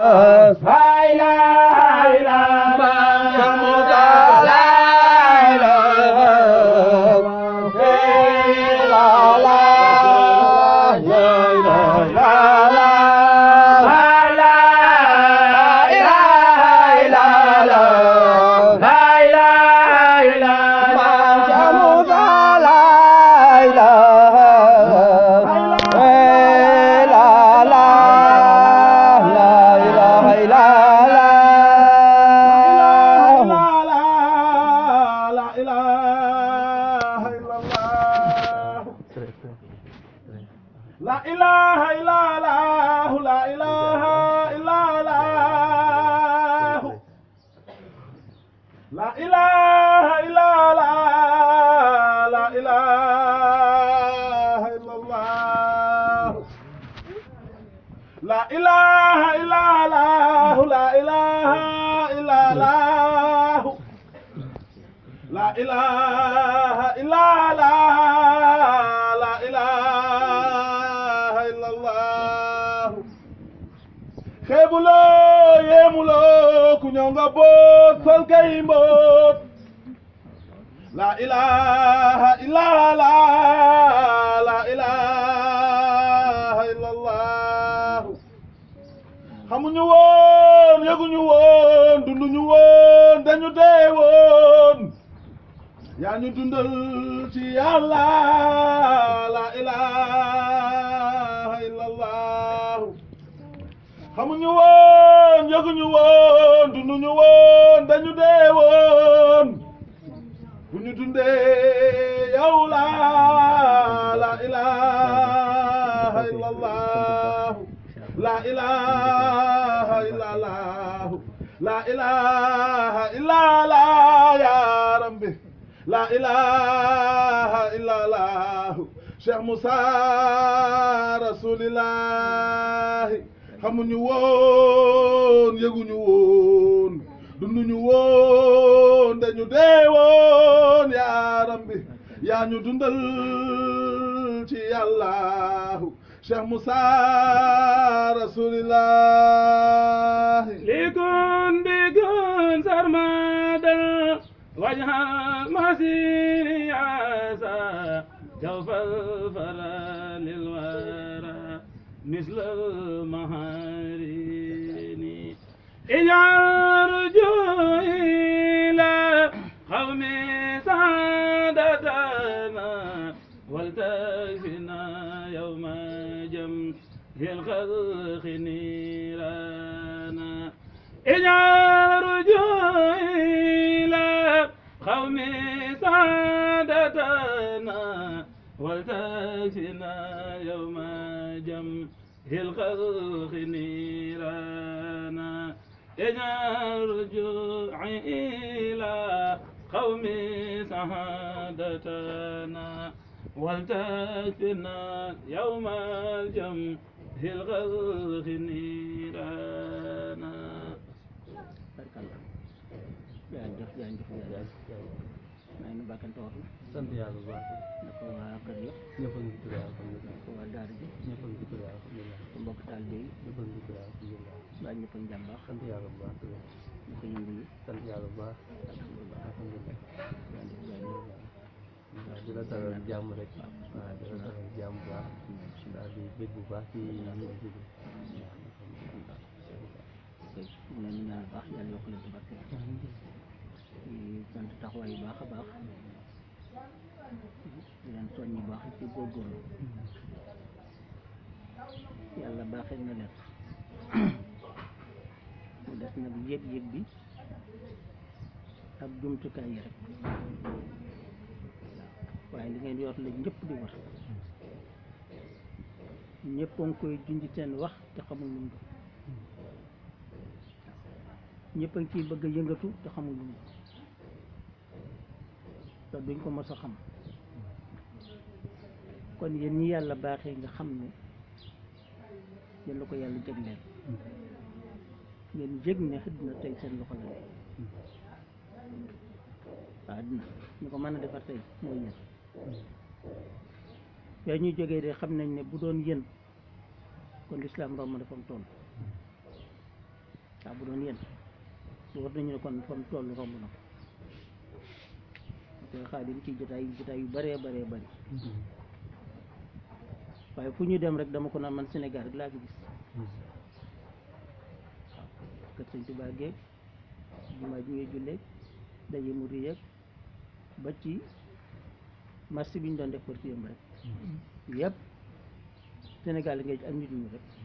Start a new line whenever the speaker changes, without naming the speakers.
La ilaha illallah, la ilaha illallah. La ilaha illallah, la ilaha illallah. La ilaha illallah, la ilaha illallah. La ilaha illallah, la ilaha illallah. xeebuloo yéemuloo ku ñëw nga boot sol kay mboot la ilaha illallah la ilaha illallah xamuñu woon yëguñu woon dunduñu woon dañu dee woon yaa ñu dundal ci yàlla la ilaha illallah xamuñu woon yëguñu woon dunduñu woon dañu dee woon bu ñu dundee yow la la ilaha illallah la ilaha illallah la ilaha illallah ya rabbi la ilaha illallah Cheikh Moussa rasulillahi xamuñu woon yëguñu woon dunduñu woon dañu dee woon yaa rabbi yaa ñu dundal ci yàlla Cheikh Moussa rasulillahi
ليكن بكن سرمدا وجه المسير عسى جوف الفرا للورى مثل المهارين اجعل رجوعي إلى قوم سعادتنا ولتكفنا يوم جمع الخلق نيرانا اجعل رجوعي إلى قوم سعادتنا ولتكفنا يوم جمع الخلق نيرانا اجعل رجوعي إلى قوم سعادتنا ولتكفنا يوم الجمع الغرق نيرانا
jërëjëf jërëjëf jërëjëf maa ngi bàkkante wax
sant yàlla bu baax
na ko waa kër yëpp
ñëpp a ngi tudd alhamdulilah
ko waa daara ji
ñëpp a ngi tudd alhamdulilah
ko mbokk taalibe yi
ñëpp a ngi tudd alhamdulilah
baa ñëpp a ngi jàmm baax
sant yàlla bu baax tudd
ñu ko yëngu yi
sant yàlla bu baax
alhamdulilah
alhamdulilah
jërëjëf jërëjëf
waaw di la dalal jàmm rek waaw di la dalal jàmm bu baax daal di bég bu baax ci ci bi
kay ñu leen di ñaan baax yàlla yokk leen ci barke di sant taxawaay yu baax a baax di leen soññ bu baax ci góorgóorlu yàlla baaxee na leen mu des nag yëg-yëg bi ak jumtukaay yi rek waaye li ngeen yor la ñëpp di war ñëpp a ngi koy junj seen wax te xamul lu mu doon ñëpp a ngi ciy bëgg a yëngatu te xamul lu mu doon te duñ ko mos a xam kon yéen ñi yàlla baaxee nga xam ne yéen la ko yàlla jagleel ngeen jég ne àddina tey seen loxo la nekk waaw àddina ñu ko mën a defar tey mooy yéen yaa ñuy jógee de xam nañ ne bu doon yéen kon lislaam romb na fa mu toll waaw bu doon yéen war nañu ne kon fa mu toll romb na ko koy xaadim ci jotaay jotaay yu bëree bëree bëri waaye fu ñu dem rek dama ko naan man Sénégal rek laa fi gis kër sëñ Tuubaa geeg jumaa ji ngay jullee daje mu yeeg ba ci marché bi ñu doon def pour yëm rek yëpp Sénégal ngay ak nit ñu rek